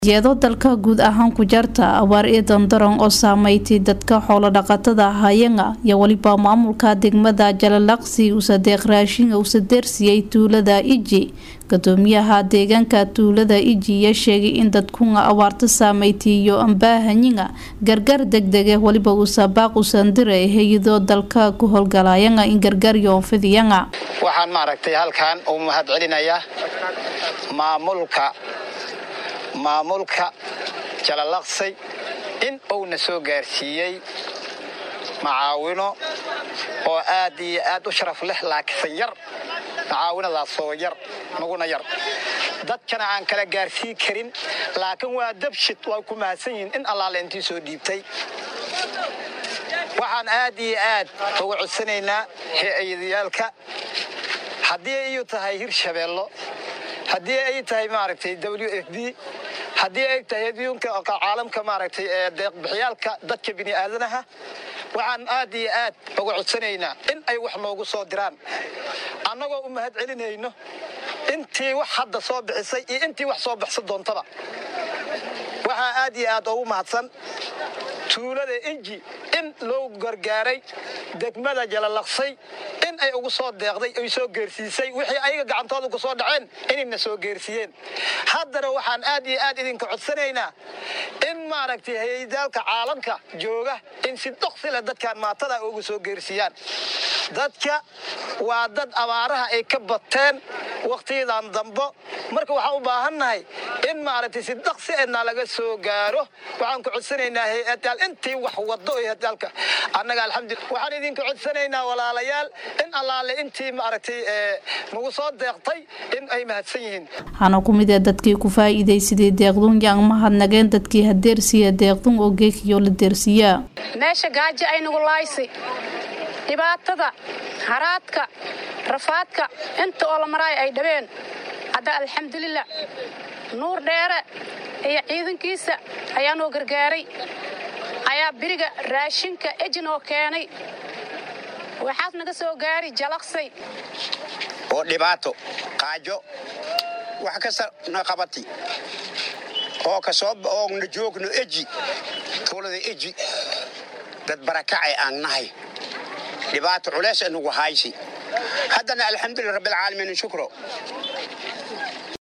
iyadoo dalka guud ahaan ku jarta abaar iyo dandaran oo saameeytay dadka xoolo-dhaqatada ahayanga iyo weliba maamulka degmada jalalaqsi usadeeq raashin uusa deersiyey tuulada iji gudoomiyaha deegaanka tuulada iji ayaa sheegay in dadkunga abaarta saameeytay iyo ambaahanyiga gargaar degdege weliba uusa baaq usan diray hay-adoo dalka ku howlgalayanga in gargaar yoonfidiyanga waxaan maaragtay halkan u mahad celinayaa maamulka maamulka jalalaqsay in uuna soo gaarsiiyey macaawino oo aad iyo aad u sharaf leh laakiinse yar macaawinadaasoo yar naguna yar dadkana aan kala gaarsiin karin laakiin waa dabshid waa ku mahadsan yihiin in allaale intii soo dhiibtay waxaan aad iyo aad uga codsanaynaa hay-adayaalka haddii ayu tahay hirshabeello haddii ay tahay maaragtay w f b haddii ay tahay adyuunka caalamka maaragtay ee deeqbixyaalka dadka bini aadanaha waxaan aad iyo aad uga codsanaynaa in ay wax noogu soo diraan annagoo u mahad celinayno intii wax hadda soo bixisay iyo intii wax soo baxsan doontaba waxaa aad iyo aad ugu mahadsan tuulada inji in loo gargaaray degmada jalalaqsay in ay ugu soo deeqday ay soo geersiisay wixii ayaga gacantooda ku soo dhaceen inayna soo geersiiyeen haddana waxaan aad iyo aad idinka codsanaynaa in maaragtay hay-adaalka caalamka jooga in si doksile dadkan maatada ugu soo geersiiyaan dadka waa dad abaaraha ay ka bateen wakhtiyadan dambo marka waxaan u baahannahay in maaragtay si daksi edna laga soo gaaro waxaan ku codsanaynaa hay-adaal intii wax wado hay-adaalka annaga alxamdulillah waxaan idinka codsanaynaa walaalayaal in allaale intii maaragtay nagu soo deeqtay in ay mahadsan yihiin waxaana ku mid ee dadkii ku faa'iidaysadii deeqdun yaan mahadnageen dadkii hadeersiiya deeqdun oo geekiyo la deersiiyaa meesha gaajo ay nagu laaysay dhibaatada haraadka rafaadka inta oo la maraayo ay dhabeen hadda alxamdulilah nuur dheere iyo ciidankiisa ayaa noo gargaaray ayaa biriga raashinka ejinoo keenay waxaas naga soo gaari jalaqsay oo dhibaato qaajo wax kasta na qabati oo kasoo oogna joogno eji tuulada eji dad barakacay aan nahay dhibaato culeys anugu haysi haddana alxamdulilah rabbilcaalamiin shukro